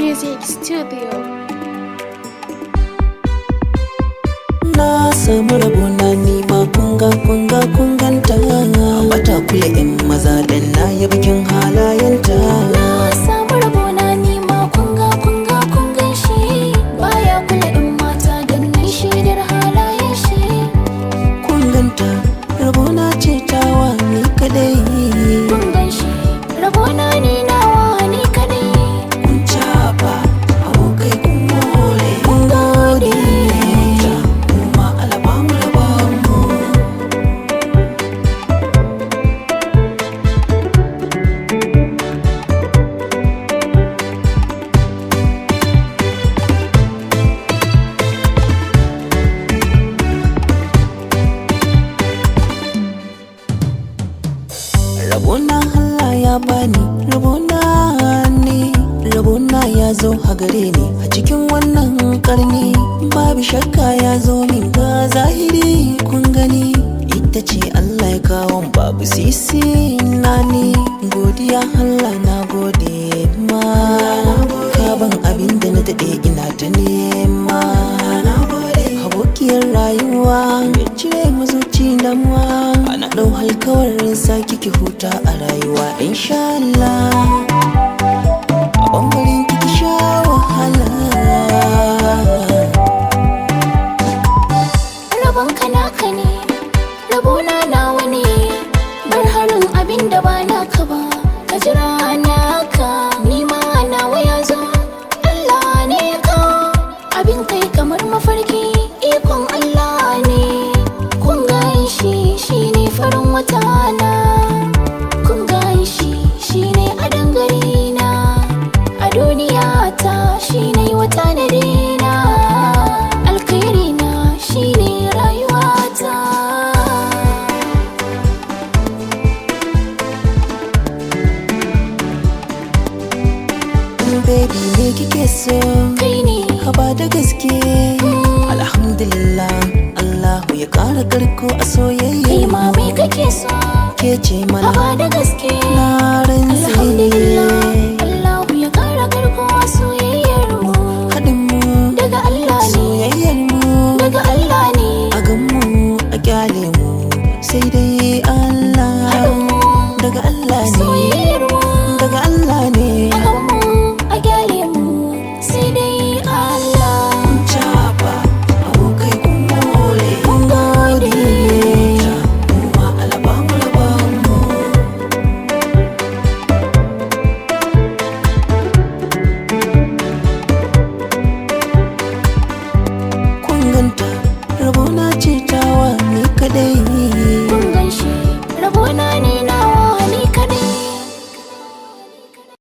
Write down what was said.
Music Studio. na samu rabona nima kunga kunga kunganta bata kula in maza dan na yi bikin halayenta Na samu rabona ni ma kunga kunga kungan shi baya kula in mata dan nan shaidar halayen shi. kunganta rabona ce tawa ni kadai Kungan shi rabona ni nawa ni kadai. kun caba abokai kun more kun gode kuma alabamu labamu Rabona Allah ya bani rabona ne rabona ya zo a gare ni a cikin wannan karni babu shakka ya zo min ga zahiri kun gani ita ce Allah ya kawo babu sisi na ni godiya Allah na gode ma ka ban abin da na daɗe ina ta nema abokiyar rayuwa mai cire mu zuci damuwa ana ɗau alkawarin sa kiki huta a rayuwa insha Allah a ɓangaren kiki sha wahala Rabonka naka ne, rabona nawa ne, bar harin abin da ba naka ba, ka jira naka, ni ma nawa ya zo, Allah ne ka, abin kai kamar mafarki, ikon Allah ne, kun gan shi shi ne farin wata na, kun gan shi shi ne a dangare na, a duniya ta shi ne wata na dina, alkhairi na shi ne rayuwata. baby me kike so Kai ne ka ba da gaske alhamdulillah Allahu ya ƙara karko a kai soyayya ma me kake so ke ce a mana ba da gaske na rantse alhamdulillah Allahu ya kara karkowa soyayyar mu haɗin mu daga Allah ne soyayyar mu daga Allah ne a gan mu a kyale mu sai dai Allah daga Allah ne soyayyar mu daga Allah ne akan mu a gyale mu sai dai Allah Jaba abokai kun more kun gode kuma alabamu labamu kun ganta rabona ce tawa ni kadai